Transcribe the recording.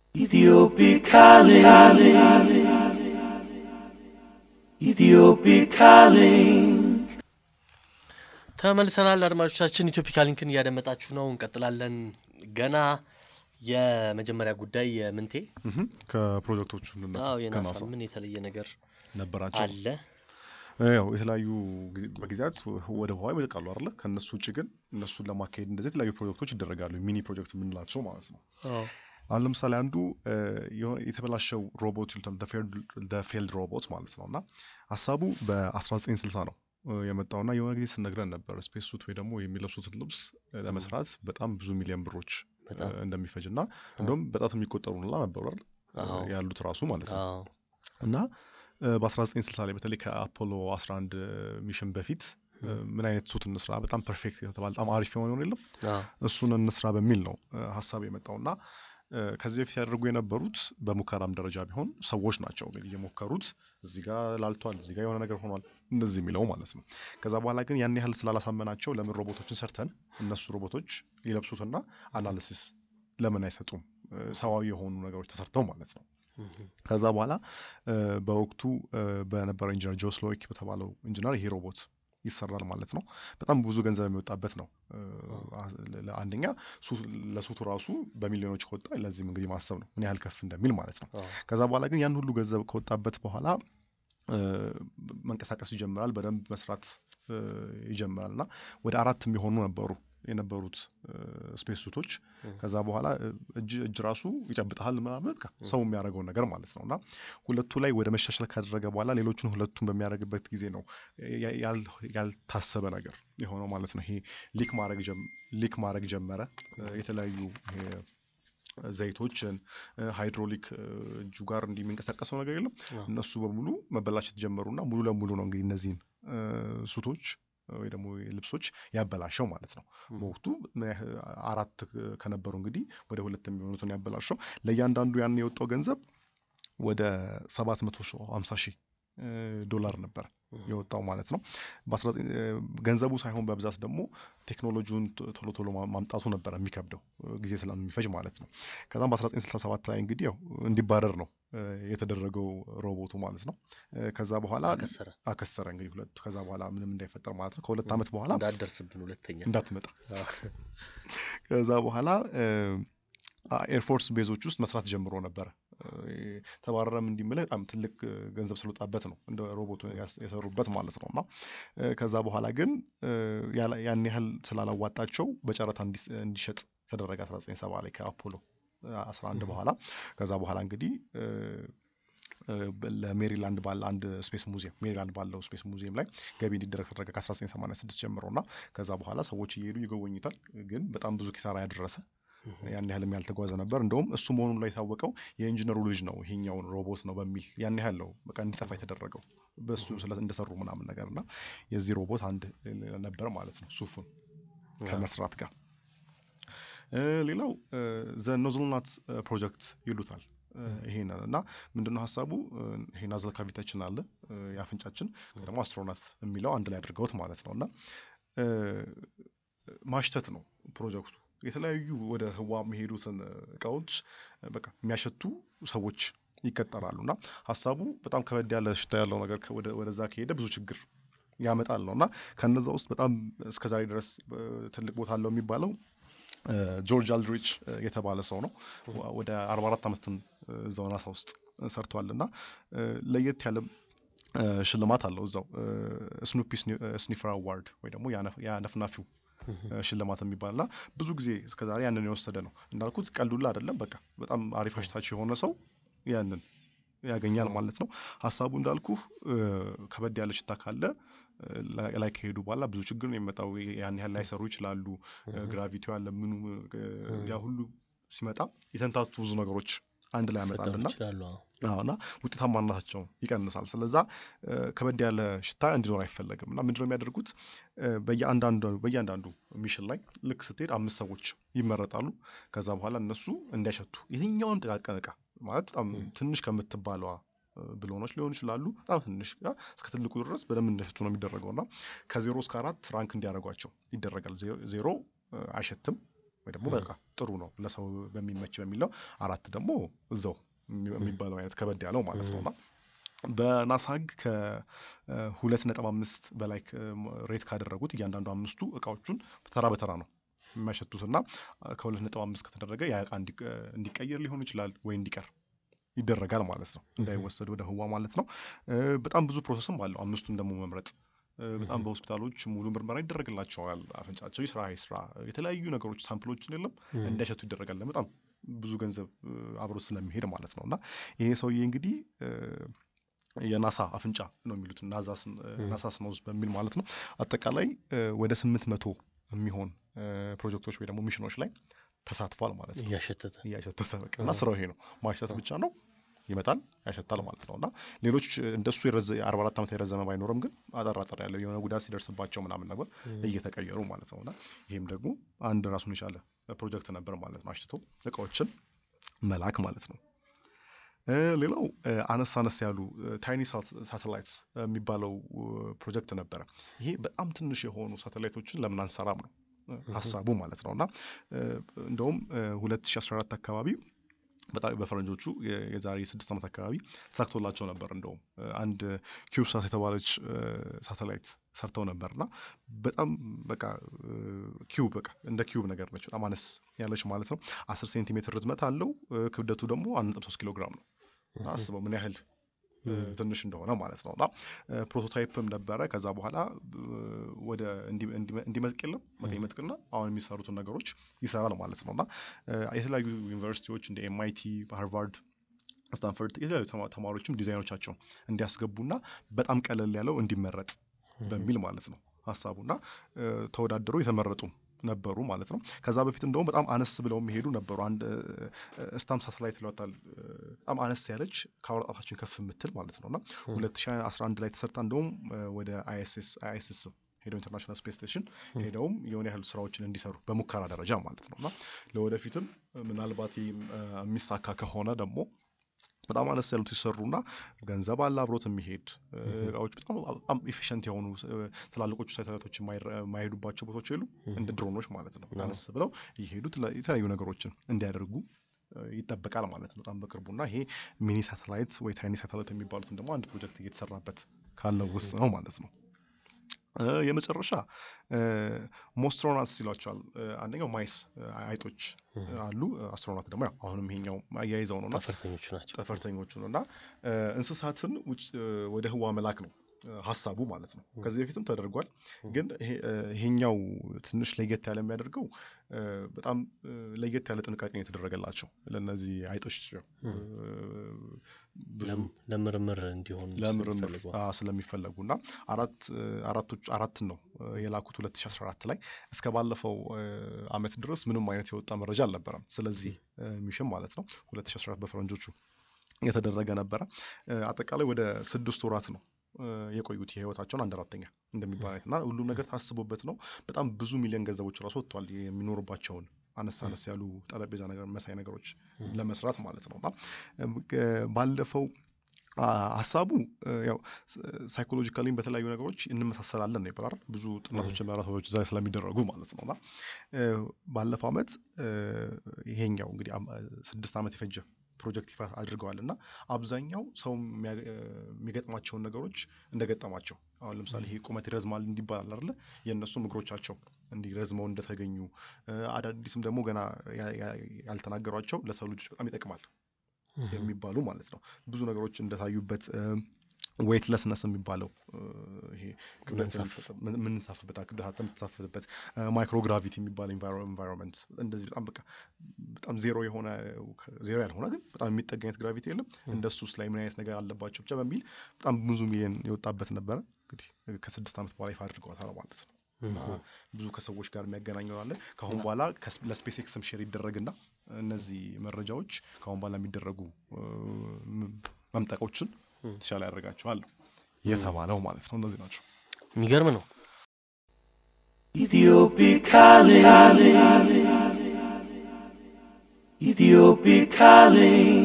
Ethiopic calling. Ethiopic calling. ተመልሰናል አድማጮቻችን ኢትዮፒካ ሊንክን እያደመጣችሁ ነው እንቀጥላለን ገና የመጀመሪያ ጉዳይ የምንቴ ምሁም፣ ከፕሮጀክቶቹ እንነሳ አዎ የናሳ ከናሳ ምን የተለየ ነገር ነበራቸው አለ ያው የተለያዩ ጊዜ- በጊዜያት ወደ ህዋ ይመጥቃሉ አይደለ ከእነሱ ውጭ ግን እነሱን ለማካሄድ እንደዚህ የተለያዩ ፕሮጀክቶች ይደረጋሉ ሚኒ ፕሮጀክት የምንላቸው ማለት ነው አሁን ለምሳሌ አንዱ እ፣ የሆነ የተበላሸው ሮቦት ይሉታል ፌልድ ሮቦት ማለት ነው እና ሀሳቡ በ1960 ነው እ፣ የመጣውና የሆነ ጊዜ ስነግረን ነበር ስፔስ ሱት ወይ ደግሞ የሚለብሱትን ልብስ እ፣ ለመስራት በጣም ብዙ ሚሊዮን ብሮች እ፣ በጣም እንደሚፈጅ እና እንደውም በጣት የሚቆጠሩ ላ ነበሩ አይደል እ፣ አዎ። ያሉት ራሱ ማለት ነው አዎ እና እ፣ በ1960 ላይ በተለይ ከአፖሎ 11 ሚሽን በፊት እ፣ ምን አይነት ሱት እንስራ በጣም ፐርፌክት የተባለ በጣም አሪፍ የሆነ የሆነ የለም አዎ እሱን እንስራ በሚል ነው እ፣ ሀሳብ የመጣው እና እ፣ ከዚህ በፊት ያደርጉ የነበሩት በሙከራም ደረጃ ቢሆን ሰዎች ናቸው እንግዲህ እየሞከሩት እዚህ ጋር ላልቷል፣ እዚህ ጋር የሆነ ነገር ሆኗል እንደዚህ የሚለው ማለት ነው። ከዛ በኋላ ግን ያን ያህል ስላላሳመናቸው ለምን ሮቦቶችን ሰርተን እነሱ ሮቦቶች ይለብሱትና አናሊሲስ ለምን አይሰጡም እ፣ ሰዋዊ የሆኑ ነገሮች ተሰርተው ማለት ነው። ምሁም፣ ከዛ በኋላ እ፣ በወቅቱ እ፣ በነበረው ኢንጂነር ጆ ስሎዊክ በተባለው ኢንጂነር ይሄ ሮቦት ይሰራል ማለት ነው። በጣም ብዙ ገንዘብ የሚወጣበት ነው። እ፣ አ- ለ- አንደኛ ሱ- ለሱቱ ራሱ በሚሊዮኖች ከወጣ ለዚህም እንግዲህ ማሰብ ነው ምን ያህል ከፍ እንደሚል ማለት ነው። አዎ ከዛ በኋላ ግን ያን ሁሉ ገንዘብ ከወጣበት በኋላ እ፣ መንቀሳቀስ ይጀምራል፣ በደንብ መስራት እ፣ ይጀምራል እና ወደ አራት የሚሆኑ ነበሩ የነበሩት ስፔስ ሱቶች ም። ከዛ በኋላ እ፣ እጅ እጅ ራሱ ይጨብጥሃል ምናምን በቃ ሰው የሚያደርገውን ነገር ማለት ነው እና ሁለቱ ላይ ወደ መሻሻል ካደረገ በኋላ ሌሎቹን ሁለቱን በሚያደርግበት ጊዜ ነው ያ- ያል- ያልታሰበ ነገር የሆነው ማለት ነው። ይሄ ሊክ ማድረግ ጀም- ሊክ ማድረግ ጀመረ እ፣ የተለያዩ ይሄ ዘይቶችን እ፣ ሃይድሮሊክ እ፣ እጁ ጋር እንዲህ የሚንቀሳቀሰው ነገር የለም አዎ። እነሱ በሙሉ መበላሸት ጀመሩና ሙሉ ለሙሉ ነው እንግዲህ እነዚህን እ፣ ሱቶች ወይ ደግሞ ልብሶች ያበላሸው ማለት ነው። ም። በወቅቱ ምን ያህል አራት ከነበሩ እንግዲህ ወደ ሁለት የሚሆኑትን ያበላሸው ለእያንዳንዱ ያን የወጣው ገንዘብ ወደ ሰባት መቶ ሀምሳ ሺህ እ፣ ዶላር ነበር ምሁም፣ የወጣው ማለት ነው። በ19 እ፣ ገንዘቡ ሳይሆን በብዛት ደግሞ ቴክኖሎጂውን ቶ- ቶሎ ቶሎ ማ- ማምጣቱ ነበር የሚከብደው እ፣ ጊዜ ስለሚፈጅ ማለት ነው። ከዛም በ1967 ላይ እንግዲህ ያው እንዲባረር ነው እ፣ የተደረገው ሮቦቱ ማለት ነው። እ፣ ከዛ በኋላ ከሰረ አከሰረ እንግዲህ ሁለቱ ከዛ በኋላ ምንም እንዳይፈጠር ማለት ነው። ከሁለት ም። ዓመት በኋላ እንዳትደርስብን ሁለተኛ እንዳትመጣ አዎ። ከዛ በኋላ ኤርፎርስ ቤዞች ውስጥ መስራት ጀምሮ ነበረ። እ፣ ተባረረም እንዲምልህ በጣም ትልቅ እ፣ ገንዘብ ስለወጣበት ነው እንደ ሮቦቱ ያስ- የሰሩበት ማለት ነው። እና እ፣ ከዛ በኋላ ግን እ፣ ያላ- ያን ያህል ስላላዋጣቸው በጨረታ እንዲስ- እንዲሸጥ ተደረገ 1970 ላይ ከአፖሎ እ፣ 11 በኋላ ከዛ በኋላ እንግዲህ እ፣ እ፣ በ- ለሜሪላንድ ባለ አንድ ስፔስ ሙዚየም ሜሪላንድ ባለው ስፔስ ሙዚየም ላይ ገቢ እንዲደረግ ተደረገ ከ1986 ጀምሮ እና ከዛ በኋላ ሰዎች እየሄዱ ይጎበኙታል። ግን በጣም ብዙ ኪሳራ ያደረሰ ምሁም፣ ያን ያህልም ያልተጓዘ ነበር። እንደውም እሱ መሆኑን ላይ የታወቀው የኢንጂነሩ ልጅ ነው ይሄኛውን ሮቦት ነው በሚል ያን ያህል ነው በቃ እንዲጠፋ የተደረገው በእሱ ስለ እንደሰሩ ምናምን ነገር እና የዚህ ሮቦት አንድ ነበር ማለት ነው ሱፉን ከመስራት ጋር እ፣ ሌላው ዘ ኖዝልናት ፕሮጀክት ይሉታል እ፣ ይሄንን እና ምንድነው ሀሳቡ እ፣ ይሄ ናዝል ካቪታችን አለ እ፣ የአፍንጫችን ደግሞ አስትሮናት የሚለው አንድ ላይ አድርገውት ማለት ነው እና እ፣ ማሽተት ነው ፕሮጀክቱ የተለያዩ ወደ ህዋ የሚሄዱትን እቃዎች እ፣ በቃ የሚያሸቱ ሰዎች ይቀጠራሉ እና ሀሳቡ በጣም ከበድ ያለ ሽታ ያለው ነገር ከ- ወደ- ወደዛ ከሄደ ብዙ ችግር ያመጣል ነው እና ከነዛ ውስጥ በጣም እስከዛሬ ድረስ እ፣ ትልቅ ቦታ አለው የሚባለው እ፣ ጆርጅ አልድሪች እ፣ የተባለ ሰው ነው። ወ- ወደ 44 ዓመትን እ፣ እዛው ናሳ ውስጥ ሰርቷል እና እ፣ ለየት ያለ እ፣ ሽልማት አለው እዛው ስኑፒ ስኒፈር አዋርድ ወይ ደግሞ የአነፍ- የአነፍናፊው ምሁም፣ እ፣ ሽልማት የሚባል እና ብዙ ጊዜ እስከዛሬ ያንን የወሰደ ነው እንዳልኩት ቀልዱላ አይደለም። በቃ በጣም አሪፍ አሽታች የሆነ ሰው ያንን ያገኛል ማለት ነው። ሀሳቡ እንዳልኩ ከበድ ያለ ሽታ ካለ እ፣ ላይ ላይ ከሄዱ በኋላ ብዙ ችግር ነው የሚመጣው። ያን ያህል ላይሰሩ ይችላሉ። ግራቪቲው ያለ ምኑ እ፣ ያ ሁሉ ሲመጣ የተንታቱ ብዙ ነገሮች አንድ ላይ ሊፈጠሩ ያመጣልና ይችላሉ አዎ። አዎ እና ውጤታማነታቸውን ይቀንሳል። ስለዛ እ፣ ከበድ ያለ ሽታ እንዲኖር አይፈለግም እና ምንድነው የሚያደርጉት እ፣ በየአንዳንዱ በየአንዳንዱ ሚሽን ላይ ልክ ስትሄድ አምስት ሰዎች ይመረጣሉ። ከዛ በኋላ እነሱ እንዲያሸቱ የትኛውን ጥቃቅን እቃ ማለት በጣም ም። ትንሽ ከምትባለዋ እ፣ ብሎኖች ሊሆኑ ይችላሉ በጣም ትንሽ እቃ እስከ ትልቁ ድረስ በደንብ እንዲያሸቱ ነው የሚደረገው እና ከዜሮ እስከ አራት ራንክ እንዲያደርጓቸው ይደረጋል። ዜ- ዜሮ እ፣ አይሸትም ወይ ደግሞ በቃ ጥሩ ነው ለሰው በሚመች በሚለው አራት ደግሞ እዛው የሚ- የሚባለው አይነት ከበድ ያለው ማለት ነው እና በናሳ ህግ ከሁለት ነጥብ አምስት በላይ ከ- ሬት ካደረጉት እያንዳንዱ አምስቱ እቃዎቹን ተራ በተራ ነው የሚያሸቱት እና ከሁለት ነጥብ አምስት ከተደረገ ያ እቃ እንዲ- እንዲቀየር ሊሆን ይችላል ወይ እንዲቀር ይደረጋል ማለት ነው እንዳይወሰድ ወደ ህዋ ማለት ነው እ፣ በጣም ብዙ ፕሮሰስም አለው አምስቱን ደግሞ መምረጥ እ፣ በጣም በሆስፒታሎች ሙሉ ምርመራ ይደረግላቸዋል አፍንጫቸው ይስራ ይስራ የተለያዩ ነገሮች ሳምፕሎችን የለም እንዳይሸቱ ይደረጋል በጣም ብዙ ገንዘብ እ፣ አብሮ ስለሚሄድ ማለት ነው እና ይሄ ሰውዬ እንግዲህ እ፣ የናሳ አፍንጫ ነው የሚሉት ናሳስ ኖዝ በሚል ማለት ነው አጠቃላይ እ፣ ወደ ስምንት መቶ የሚሆን እ፣ ፕሮጀክቶች ወይ ደግሞ ሚሽኖች ላይ ተሳትፏል ማለት ነው እያሸተተ እያሸተተ በቃ እና ስራው ይሄ ነው ማሸተት ብቻ ነው ይመጣል ያሸታል ማለት ነው እና ሌሎች እንደሱ የአርባ አራት ዓመት የረዘመ ባይኖርም ግን አጠር አጠር ያለው የሆነ ጉዳት ሲደርስባቸው ምናምን ነገር እየተቀየሩ ማለት ነው እና ይህም ደግሞ አንድ ራሱን የቻለ ፕሮጀክት ነበር ማለት ነው አሽትቶ እቃዎችን መላክ ማለት ነው እ፣ ሌላው እ፣ አነስ አነስ ያሉ ታይኒ ሳተላይትስ የሚባለው እ፣ ፕሮጀክት ነበረ ይሄ በጣም ትንሽ የሆኑ ሳተላይቶችን ለምን አንሰራም ነው እ፣ ሀሳቡ ማለት ነው እና እ፣ እንደውም እ፣ 2014 አካባቢ በጣም በፈረንጆቹ የ- የዛሬ ስድስት ዓመት አካባቢ ተሳክቶላቸው ነበር እንደውም እ፣ አንድ ኪዩብ ሳት የተባለች እ፣ ሳተላይት ሰርተው ነበር እና በጣም በቃ እ፣ ኪዩብ በቃ እንደ ኪዩብ ነገር ነች በጣም አነስ ያለች ማለት ነው አስር ሴንቲሜትር ርዝመት አለው እ፣ ክብደቱ ደግሞ አንድ ነጥብ ሶስት ኪሎ ግራም ነው እና አስበው ምን ያህል እ፣ ትንሽ እንደሆነ ማለት ነው እና እ፣ ፕሮቶታይፕም ነበረ ከዛ በኋላ እ፣ ወደ እንዲ- እንዲመ- እንዲመጥቅ የለም በቃ ይመጥቅና አሁን የሚሰሩትን ነገሮች ይሰራል ማለት ነው እና እ፣ የተለያዩ ዩኒቨርሲቲዎች እንደ ኤምአይቲ ሃርቫርድ ስታንፈርድ የተለያዩ ተማ- ተማሪዎችም ዲዛይኖቻቸውን እንዲያስገቡና በጣም ቀለል ያለው እንዲመረጥ በሚል ማለት ነው ሀሳቡና እ፣ ተወዳደሩ የተመረጡ ነበሩ ማለት ነው ከዛ በፊት እንደውም በጣም አነስ ብለው የሚሄዱ ነበሩ አንድ ስታም ሳተላይት ይሏታል እ፣ በጣም አነስ ያለች ከአውራጣታችን ከፍ የምትል ማለት ነው እና 2011 ላይ ተሰርታ እንደውም እ፣ ወደ አይኤስኤስ አይኤስኤስ ሄደው ኢንተርናሽናል ስፔስ ስቴሽን ሄደውም የሆነ ያህል ስራዎችን እንዲሰሩ በሙከራ ደረጃ ማለት ነው እና ለወደፊትም እ፣ ምናልባት ይህም እ፣ የሚሳካ ከሆነ ደግሞ በጣም አነስ ያሉት ሲሰሩና ገንዘብ አለ አብሮት የሚሄድ እ፣ እቃዎች በጣም በጣም ኢፊሽንት የሆኑ እ፣ ትላልቆቹ ሳተላይቶች የማይረ- የማይሄዱባቸው ቦታዎች የሉ እንደ ድሮኖች ማለት ነው አነስ ብለው እየሄዱ ትላ- የተለያዩ ነገሮችን እንዲያደርጉ እ፣ ይጠበቃል ማለት ነው በጣም በቅርቡና ይሄ ሚኒ ሳተላይት ወይ ታይኒ ሳተላይት የሚባሉትን ደግሞ አንድ ፕሮጀክት እየተሰራበት ካለው ውስጥ ነው ማለት ነው እ፣ የመጨረሻ ሞስትሮናትስ ይሏቸዋል እ፣ አንደኛው ማይስ እ፣ አይጦች እ፣ አሉ አስትሮናት ደግሞ ያው አሁንም ይሄኛው አያይዘው ነውና ጠፈርተኞቹ ናቸው ጠፈርተኞቹ ነው እና እ፣ እንስሳትን ውጭ እ፣ ወደ ህዋ መላክ ነው እ፣ ሀሳቡ ማለት ነው ከዚህ በፊትም ተደርጓል ግን ይሄ፣ እ፣ ይሄኛው ትንሽ ለየት ያለ የሚያደርገው እ፣ በጣም እ፣ ለየት ያለ ጥንቃቄ ነው የተደረገላቸው ለእነዚህ አይጦች ያው፣ እ፣ ብዙ ለም- ለምርምር እንዲሆን ለምርምር ስለሚፈልጉ። አ፣ ስለሚፈለጉ እና አራት እ፣ አራቶች አራትን ነው እ፣ የላኩት 2014 ላይ እስከ ባለፈው እ፣ አመት ድረስ ምንም አይነት የወጣ መረጃ አልነበረም ስለዚህ እ፣ ሚሽን ማለት ነው 2014 በፈረንጆቹ የተደረገ ነበረ እ፣ አጠቃላይ ወደ ስድስት ወራት ነው እ፣ የቆዩት የህይወታቸውን አንድ አራተኛ እንደሚባል አይነት እና ሁሉም ነገር ታስቦበት ነው በጣም ብዙ ሚሊዮን ገንዘቦች ራሱ ወጥቷል የሚኖሩባቸውን አነስ አነስ ያሉ ጠረጴዛ ነገር መሳይ ነገሮች ለመስራት ማለት ነው እና እም፣ እ፣ ባለፈው አ፣ ሀሳቡ እ፣ ያው ሳይኮሎጂካሊም በተለያዩ ነገሮች እንመሳሰላለን ነው ይባላል ብዙ ጥናቶች ምዕራፎች እዛ ስለሚደረጉ ማለት ነው እና እ፣ ባለፈው አመት እ፣ ይሄኛው እንግዲህ አም- ስድስት ዓመት የፈጀ ፕሮጀክት ይፋ አድርገዋል እና አብዛኛው ሰው የሚያ- እ፣ የሚገጥማቸውን ነገሮች እንደገጠማቸው አሁን ለምሳሌ ይሄ ቁመት ይረዝማል እንዲባል አይደለ የእነሱም እግሮቻቸው እንዲረዝመው እንደተገኙ እ፣ አዳዲስም ደግሞ ገና ያ- ያ- ያልተናገሯቸው ለሰው ልጆች በጣም ይጠቅማል የሚባሉ ማለት ነው ብዙ ነገሮች እንደታዩበት ዌይትለስነስ የሚባለው እ፣ ይሄ ክብደት መንሳፈፍ። የምንሳፍበት ክብደት የምትሳፍበት ማይክሮግራቪቲ የሚባል ኤንቫይሮንመንት እንደዚህ በጣም በቃ በጣም ዜሮ የሆነ ዜሮ ያልሆነ ግን በጣም የሚጠጋ አይነት ግራቪቲ የለም እንደሱስ ላይ ምን አይነት ነገር አለባቸው ብቻ በሚል በጣም ብዙ ሚሊዮን የወጣበት ነበረ እንግዲህ ከስድስት ዓመት በኋላ ይፋ አድርገዋታል ማለት ነው እና ብዙ ከሰዎች ጋር የሚያገናኘው አለ ከአሁን በኋላ ከስ- ለስፔስ ኤክስም ሼር ይደረግና እነዚህ መረጃዎች ከአሁን በኋላ የሚደረጉ እ፣ ም- መምጠቆችን የተሻለ ያደርጋቸዋል ነው የተባለው ማለት ነው እነዚህ ናቸው የሚገርም ነው Ethiopic calling. Ethiopic calling.